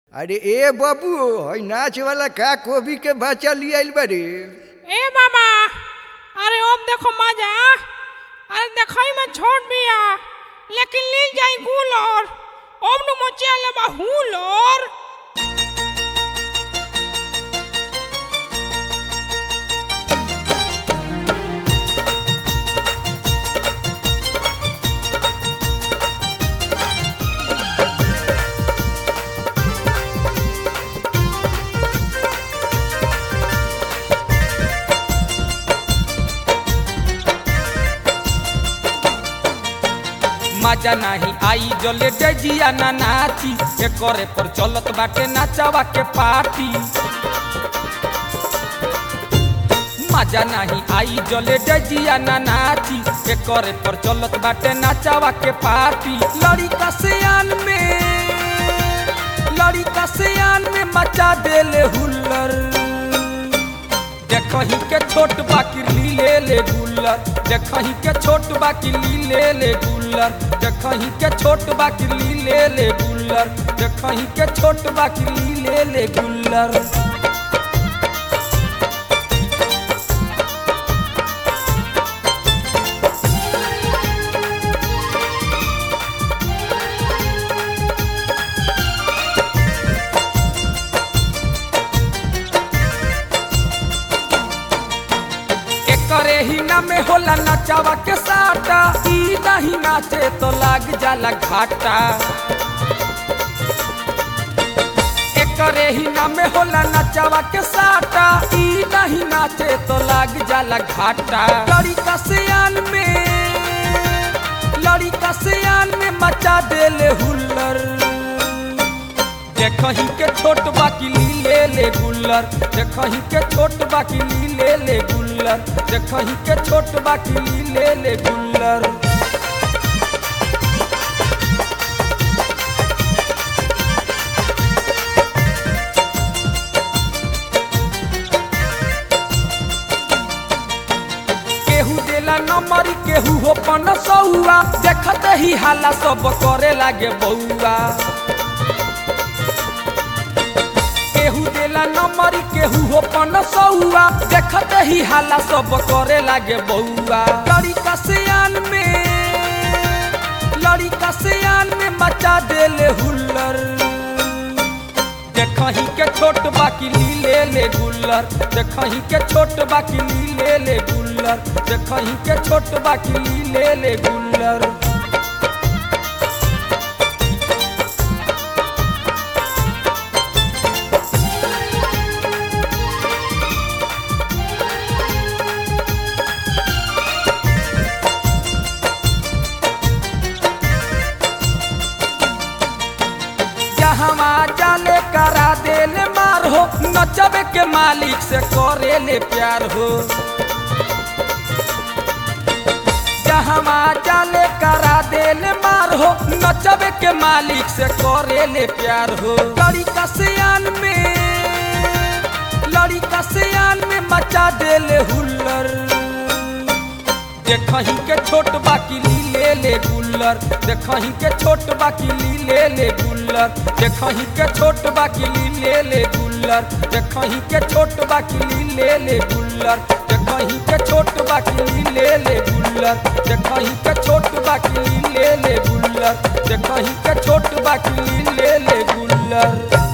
अरे ए बाबू हई नाच वाला का कोबी के बच्चा ले आइल बारे ए बाबा अरे अब देखो मजा अरे देखई में छोट बिया लेकिन लील जाई गुलर अब नु मचे ले बा हुलर मजा नाही आई जले डजिया ना नाची एकरे पर चलत बाटे नाचावा के पार्टी मजा नहीं आई जले डजिया ना नाची एकरे पर चलत बाटे नाचावा के पार्टी लड़ी का सियान में लड़ी का सियान में मचा देले हुल्लर देखही के छोट बाकी लीले ले गुल्लर देखही के छोट बाकी लीले ले गुल्लर देखही के छोट बाकी लीले ले गुल्लर देखही के छोट बाकी लीले ले गुल्लर करे ही ना में होला नचावा के साटा ई नहीं नाचे तो लाग जाला घाटा करे ही ना में होला नचावा के साटा ई नहीं नाचे तो लाग जाला घाटा लड़ी का सियान में लड़ी का सियान में मचा देले हुल्लर देखही के छोट बाकी लीले ले गुल्लर देखही के छोट बाकी लीले ले गुल्लर देखही के छोट बाकी लीले ले गुल्लर केहू देला नंबर केहू हो पन सौआ देखत ही हाला सब करे लागे बउआ केहू देला नंबर केहू हो पन सौआ देखत ही हाला सब करे लागे बउआ लड़ी का सियान में लड़ी का सियान में मचा देले हुल्लर देखही के छोट बाकी लीले ले गुल्लर देखही के छोट बाकी लीले ले गुल्लर देखही के छोट बाकी लीले ले गुल्लर जहवा जाले करा देले मार हो नचबे के मालिक से करे ले प्यार हो जहवा जाले करा देले मार हो नचबे के मालिक से करे ले प्यार हो लड़ी का सियान में लड़ी का सियान में मचा देले हुल्लर देखही के छोट बाकी लीले ले गुल्लर देखही के छोट बाकी लीले ले गुल्लर देखही के छोट बाकी लीले ले गुल्लर देखही के छोट बाकी लीले ले गुल्लर देखही के छोट बाकी लीले ले गुल्लर देखही के छोट बाकी लीले ले गुल्लर देखही के छोट बाकी लीले ले गुल्लर